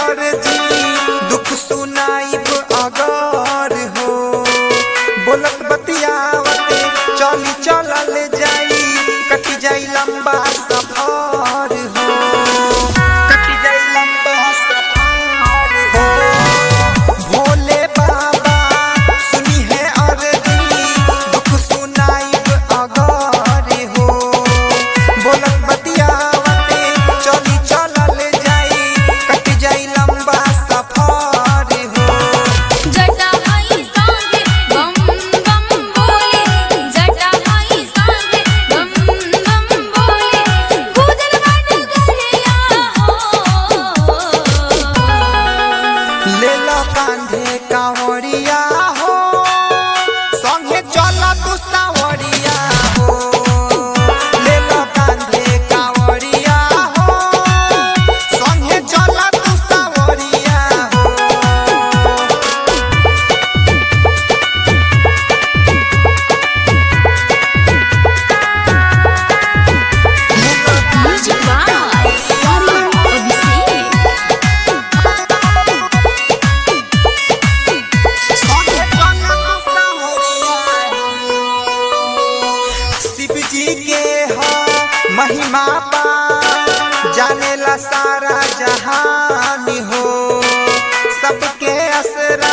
अर्जी दुख सुनाइब अगर हो बोलत बतियावते चली चलल जाई कटी जाई लंबा सफर हो कटी जाई लंबा सफर हो भोले बाबा सुनी है अर्जी दुख सुनाइब अगर हो बोलत बतियावते चली चलल जाई कट जाई लंबा सफर हो जटामाई सांगे बम बम बोले जटामाई सांगे बम बम बोले गुजर बाट गलिया हो ले लो कांधे कांवरिया हो संगे चल तू सावरिया हो ले लो कांधे कांवरिया हो संगे चल तू सावरिया हो म्यूजिक बाय अरुण अभिषेक संगे चल तू सावरिया शिव जी के हो महिमा पा जाने ला सारा जहान हो सबके असरा